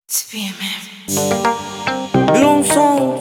Bloom song.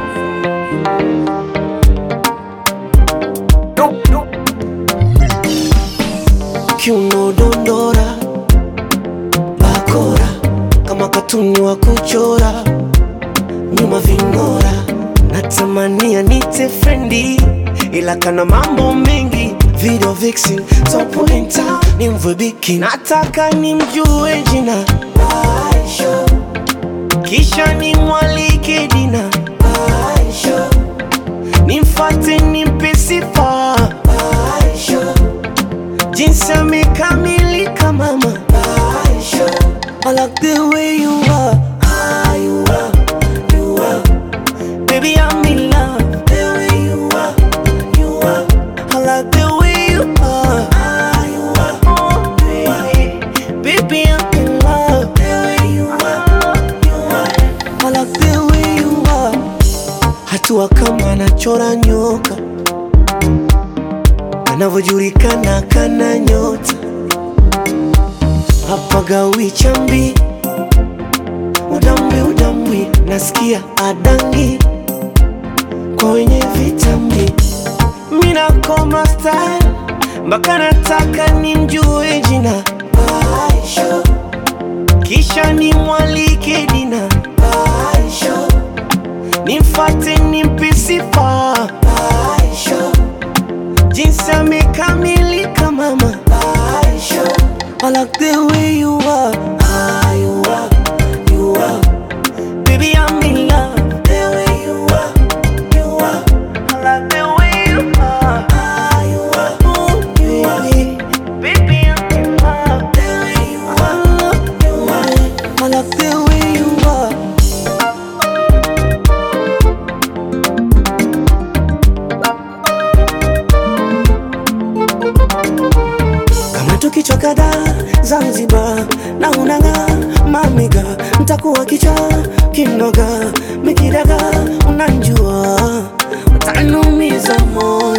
Kiuno dondora, bakora kama katuni wa kuchora, nyuma ving'ora, natamania nite frendi, ila kana mambo mengi, video vixen, top pointer, ni mvwebiki, nataka nimjue jina Aisha, kisha nimwalike dina Aisha, nimfate nimpe sifa Aisha, jinsi amekamilika mama Aisha, I like the way you are, ah, you are, you are, baby I'm in love, the way you are, you are, I like the way you are, ah, you are, oh baby, baby I'm in love, the way you are, you are, I like the way you are, hatua kama anachora nyoka, anavyojulikana kana nyota hapagawi chambi udambwi udambwi nasikia adangi kwa wenye vitambi minakoma style mpaka nataka nimjue jina Aisha kisha nimwalike dina Aisha nimfate nimpe sifa Aisha jinsi amekamilika mama Aisha I like the way you are, ah, you are, you are. Baby, I'm in love. The way you are, you are. I like the way you are, ah, you are. Oh, baby, baby, I'm in love. The way you are, you are. I like the way you are. kama tukichoka da Zanzibar na unanga mamiga, mtakuwa kicha kinoga mikidaga, unanjua utanumiza moyo